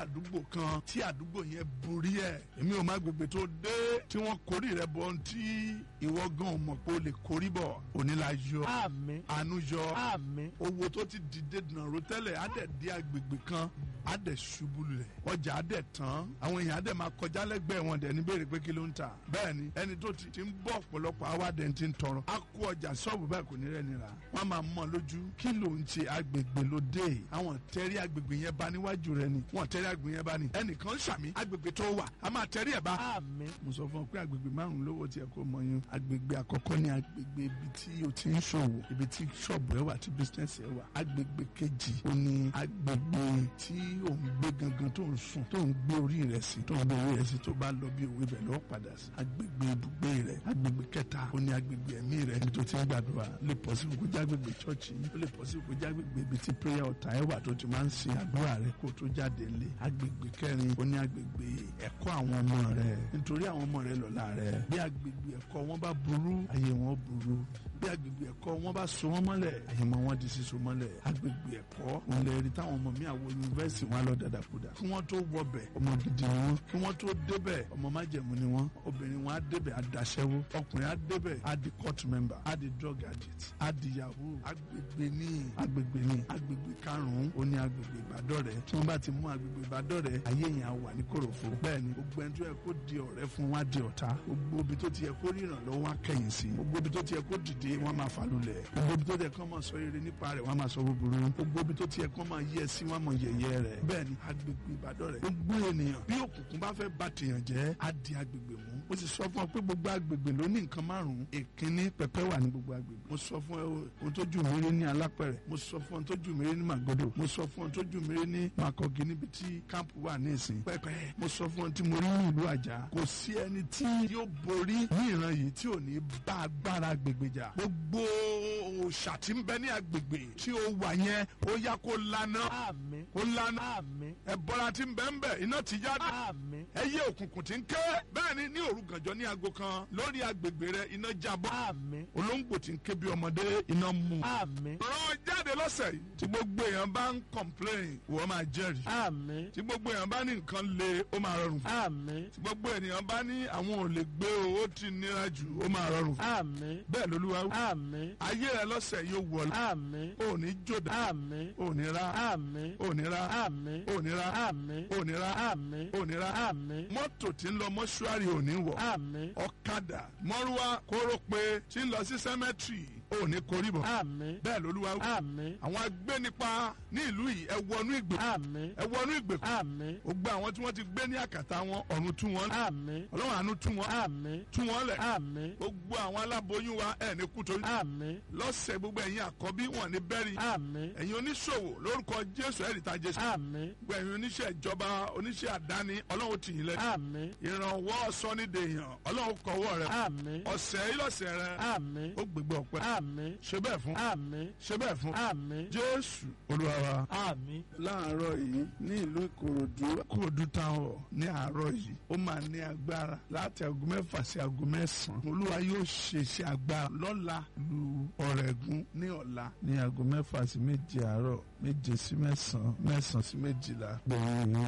àdúgbò kan tí àdúgbò yẹn borí ẹ̀ èmi ò má gbègbè tó dé tí wọ́n kórì rẹ̀ bọ́ ohun tí ìwọ gan ò mọ̀ pé o lè kórì bọ̀ òní la yọ àmín àánú yọ àmín owó tó ti dìde nàró tẹ́lẹ̀ á dẹ̀ di agbègbè kan á dẹ̀ ṣubú lẹ̀ ọjà á dẹ̀ tán àwọn èèyàn á dẹ̀ máa kọjá lẹ́gbẹ̀ẹ́ wọn dẹ̀ ní béèrè pé kí ló ń tà bẹ́ẹ̀ ni ẹni tó ti ti ń bọ̀ ọ̀pọ̀lọpọ̀ àwa dẹ̀ ti ń tọrọ á kó ọjà ṣọ́ọ̀bù bẹ́ẹ̀ kò ní rẹ̀ nira wọ́n máa mọ̀ lójú kí ló ń ṣe agbègbè lóde àwọn tẹ́rí agbègbè yẹn bá níwájú rẹ ni wọ́n tẹ́rí agbègbè yẹn bá ní ẹnìkan ń ṣàmì agbègbè tó wà á máa tẹ́rí ẹ̀ bá àmín mo sọ fún ọ pé agbègbè márùn lówó tiẹ̀ kó mọ yín agbègbè àkọ́kọ́ ní agbègbè ibi tí o ti ń ṣòwò ibi tí ṣọ́ọ̀bù ẹ wà tí bísínẹ́sì ẹ wà agbègbè kejì ó ní agbègbè tí ò ń gbé gangan tó ń sùn tó ń gbé orí rẹ sí tó ń gbé orí rẹ sí tó bá lọ bí òwe bẹ̀ lọ́ọ́ padà sí agbègbè ibùgbé rẹ agbègbè kẹta ó ní agbègbè ẹ̀mí rẹ ibi tó ti ń gbàdúrà ó lè pọ̀ sí kó jágbègbè chọ́ọ̀chì ó lè pọ̀ sí kó jágbègbè ibi tí prayer ọ̀tá ẹ wà tó ti máa ń ṣe àdúrà rẹ kó tó jáde lé agbègbè kẹrin ó ní agbègbè ẹ̀kọ́ àwọn ọmọ rẹ nítorí àwọn ọmọ rẹ lọ́la rẹ bí agbègbè ẹ̀kọ́ wọn bá burú ayé wọn burú bí agbègbè ẹ̀kọ́ wọn bá so wọn mọ́lẹ̀ ayé wọn wọn di síso mọ́lẹ̀ agbègbè ẹ̀kọ́ wọn lè rí táwọn ọmọ mi àwọn yunifásitì wọn lọ dàdàkúdà kí wọ́n tó wọbẹ̀ ọmọ gidi ni wọ́n kí wọ́n tó débẹ̀ ọmọ májẹ̀mú ni wọ́n obìnrin wọn á débẹ̀ á daṣẹ́wó ọkùnrin á débẹ̀ á di court member á di drug addict á di yahoo agbègbè ní agbègbè ní agbègbè karùn-ún ó ní agbègbè ìbádọ́rẹ̀ tí wọ́n bá ti mú agbègbè ìbádọ́rẹ̀ ayé yẹn á wà ní kòròfo bẹ́ẹ̀ ni gbogbo ẹni tó yẹ kó di ọ̀rẹ́ fún wa di ọ̀tá gbogbo ibi tó ti yẹ kó ríran lọ́wọ́ wá kẹ̀yìn sí gbogbo ibi tó ti yẹ kó dìde wọ́n máa fà lulẹ̀ gbogbo ibi tó ti yẹ kó máa sọ eré nípa rẹ̀ wọ́n máa sọ búburú gbogbo ibi tó ti yẹ kó máa yẹ sí wọ́n máa yẹ̀yẹ́ rẹ̀ bẹ́ẹ̀ ni agbègbè ìbádọ́rẹ̀ gbogbo ènìyàn bí òkùnkùn bá fẹ́ bà tèèyàn jẹ́ á di agbègbè mú mo sì sọ fún ọ pé gbogbo agbègbè ló ní nǹkan márùn-ún èkínní pẹpẹ wà ní gbogbo agbègbè mo sọ fún ẹ ohun tó jù mí rí ní alápẹ̀rẹ̀ mo sọ fún ọ tó jù mí rí ní màgòdò mo sọ fún ọ tó jù mí rí ní màkọ̀gì níbi tí káàpù wà ní ìsìn pẹpẹ mo sọ fún ọ tí mo rí ní ìlú àjà kò sí ẹni tí yóò borí ní ìran yìí tí ò ní bá agbára agbègbè jà gbogbo òòṣà tí ń bẹ ní agbègbè tí ó wà yẹn ó yá kó lana àmín kó lana àmín ẹbọra tí ń bẹ ń bẹ iná ti jáde àmín ẹyẹ òkùnkùn tí ń ké bẹ́ẹ̀ ni ní òru gànjọ́ ní aago kan lórí agbègbè rẹ iná jábọ́ àmín olóńgbò tí ń ké bí ọmọdé iná mú àmín rán jáde lọ́sẹ̀ yìí tí gbogbo èèyàn bá ń complain wọ́n máa jẹ́rìí àmín tí gbogbo èèyàn bá ní nǹkan le ó máa rọrùn fún àmín tí gbogbo ènìyàn bá ní àwọn ò lè gbé o ó ti nira jù ó máa rọrùn fún àmín bẹ́ẹ̀ lolúwa wí. àmín ayé rẹ lọ́sẹ̀ yóò wọlé àmín ò ní jòdà àmín ò ní ra àmín ò ní ra àmín ò ní ra àmín ò ní ra àmín ò ní ra àmín mọ́tò tí ń lọ mọ́ṣúárì ò ní wọ̀ àmín ọ̀kadà mọ́rúwá kórópè tí ń lọ sí sẹ́mẹ́tìrì ò ní koríbọ̀ àmín bẹ́ẹ̀ lolúwa wí. àmín àwọn agbénipa ní ìlú yìí ẹ wọnú ìgbèkùn àmín ẹ wọnú ìgbèkùn àmín ó gbé àwọn tí wọ́n ti gbé ní àkàtà wọn ọ̀run tú wọn lẹ̀ àmín ọlọ́run àánú tú wọn àmín tú wọn lẹ̀ àmín gbogbo àwọn aláboyún wa ẹ̀ ní kú torí àmín lọ́sẹ̀ gbogbo ẹ̀yin àkọ́bí wọn ní bẹ́rì àmín ẹ̀yin oníṣòwò lórúkọ jésù ẹ̀rì ta jésù àmín gbogbo ẹ̀yin oníṣẹ́ ìjọba oníṣẹ́ àdáni ọlọ́run tì yín lẹ̀ àmín ìrànwọ́ sọ́nídẹ̀ẹ́yàn ọlọ́run kọ̀wọ́ rẹ̀ àmín ọ̀sẹ̀ yìí lọ́sẹ̀ rẹ̀ àmín ó gbégbé ọpẹ́ àmín ṣe bẹ́ẹ̀ fún àmín ṣe bẹ́ẹ̀ fún àmín jésù olúwa wa. àmín láàárọ̀ yìí ní ìlú ìkòròdú kòròdú táwọn ní àárọ̀ yìí ó máa ní agbára láti aago mẹ́fà sí aago mẹ́sàn-án olúwa yóò ṣe iṣẹ́ agbára lọ́la lu ọ̀rẹ́gun ní ọ̀la ní aago mẹ́fà sí méje àárọ̀ méje sí mẹ́sàn-án mẹ́sàn-án sí méjìlá gbẹ̀yìn